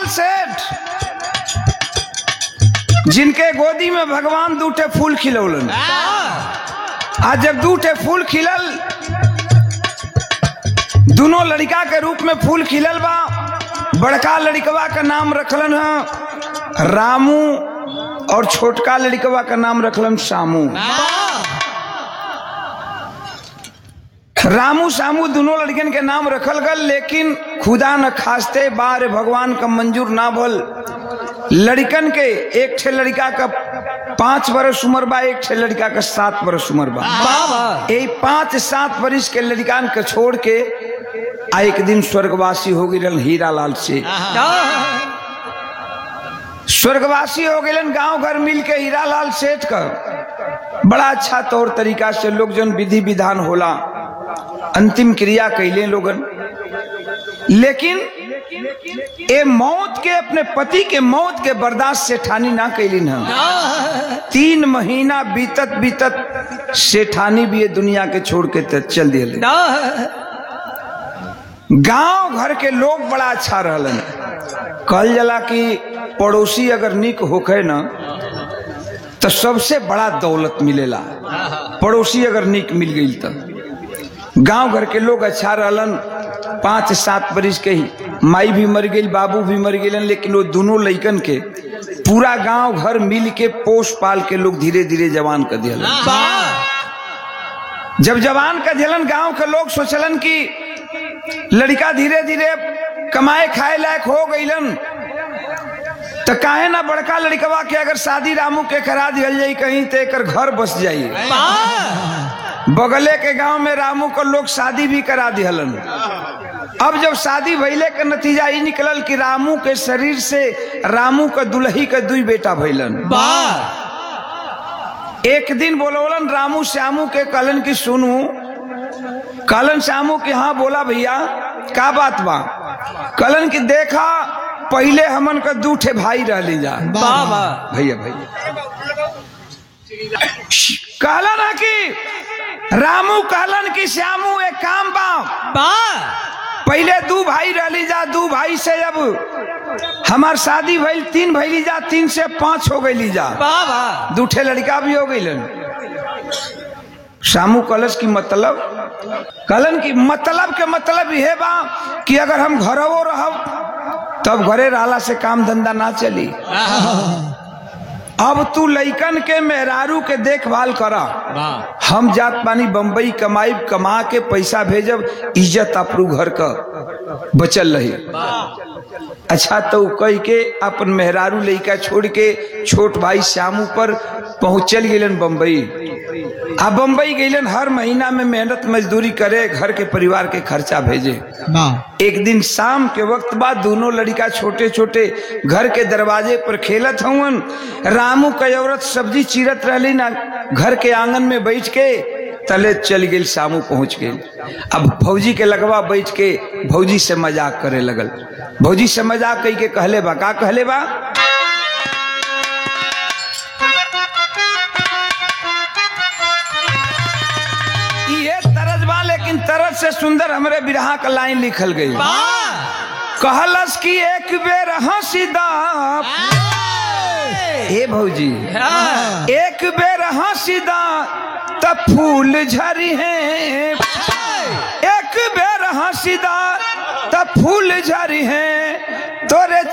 सेठ जिनके गोदी में भगवान दूठे फूल खिलौलन आज जब दूठे फूल खिलल दोनों लड़का के रूप में फूल खिलल बा बड़का लड़कवा का नाम रखलन है रामू और छोटका लड़कवा का नाम रखलन शामू रामू सामू दोनों लड़कन के नाम रखल गल लेकिन खुदा न खास्ते बार भगवान का मंजूर ना भल लड़कन के एक ठे लड़का का पांच बरस उम्र बा एक ठे लड़का का सात बरस उम्र बा यही पांच सात बरिस के लड़कान के छोड़ के आ एक दिन स्वर्गवासी हो गई हीरा लाल से स्वर्गवासी हो गए गांव घर मिल के हीरा लाल सेठ का बड़ा अच्छा तौर तरीका से लोग जन विधि विधान होला अंतिम क्रिया कैले लोगन लेकिन ए मौत के अपने पति के मौत के बर्दाश्त से ठानी ना कैलिन हम तीन महीना बीतत बीतत सेठानी भी ये दुनिया के छोड़ के त- चल दिए गांव घर के लोग बड़ा अच्छा रहलन कहल जला कि पड़ोसी अगर निक होखे न तो सबसे बड़ा दौलत मिलेला पड़ोसी अगर निक मिल गई तो गांव घर के लोग अच्छा रहलन पांच सात बरिस के ही माई भी मर गई बाबू भी मर गए लेकिन वो दोनों लइकन के पूरा गांव घर मिल के पोस पाल के लोग धीरे धीरे जवान कर दिया जब जवान का दिलन गांव के लोग सोचलन कि लड़का धीरे धीरे कमाए खाए लायक हो गईलन तो काहे ना बड़का लड़कवा के अगर शादी रामू के करा दियल जाई कहीं तो एकर घर बस जाई बगले के गांव में रामू को लोग शादी भी करा दिहलन अब जब शादी भइले के नतीजा ई निकलल कि रामू के शरीर से रामू के दुल्ही के दुई बेटा भइलन एक दिन बोलवलन रामू श्यामू के कहलन की सुनू कहलन श्यामू के हाँ बोला भैया का बात बा कहलन की देखा पहले हमन का दू ठे भाई रहली जा भैया भैया कहलन है कि रामू कहलन की श्यामू एक काम बा पहले दू भाई रहली जा दू भाई से अब हमार शादी भइल तीन भइली जा तीन से पांच हो गई जा दूठे लड़का भी हो गई शामू कलश की मतलब कलन की मतलब के मतलब यह बा कि अगर हम घरवो रहब तब घरे रहला से काम धंधा ना चली अब तू लइकन के मेहरारू के देखभाल करा हम जात पानी बम्बई कमाई कमा के पैसा भेजब इज्जत अपरू घर का बचल रही अच्छा तो कह के अपन मेहरारू लइका छोड़ के छोट भाई श्यामू पर पहुंचल गेलन बम्बई आ बम्बई गेलन हर महीना में मेहनत मजदूरी करे घर के परिवार के खर्चा भेजे एक दिन शाम के वक्त बाद दोनों लड़का छोटे छोटे घर के दरवाजे पर खेलत हवन रामू का औरत सब्जी चीरत रहली ना घर के आंगन में बैठ के तले चल गई शामू पहुंच गई अब भौजी के लगवा बैठ के भौजी से मजाक करे लगल भौजी से मजाक कही के कहले बा का कहले बा ये तरज बा लेकिन तरज से सुंदर हमरे बिरहा का लाइन लिखल गई कहलस की एक बेर हंसी दा हे भौजी एक बेर हंसी दा त फूल झरी है एक बेर हंसी दा त फूल झरी है तोरे